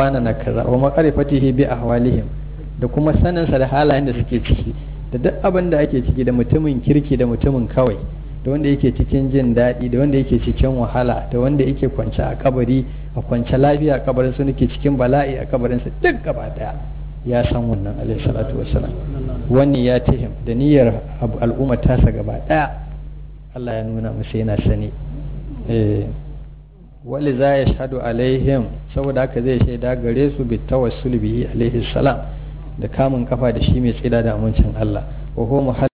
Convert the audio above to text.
wana na kaza wa maqarifatihi bi ahwalihim da kuma saninsa da halayen da suke ciki da duk abin da ake ciki da mutumin kirki da mutumin kawai da wanda yake cikin jin daɗi da wanda yake cikin wahala da wanda yake kwance a kabari a kwance lafiya a kabarin su nake cikin bala'i a kabarin sa duk gaba daya ya san wannan alaihi salatu wassalam wani ya tihim da niyyar al'umma tasa gaba daya Allah ya nuna musu yana sani eh wali za ya shahadu alaihim saboda haka zai shaida gare su bi tawassul bihi alaihi salam da kamun kafa da shi mai tsira da amincin Allah wa huwa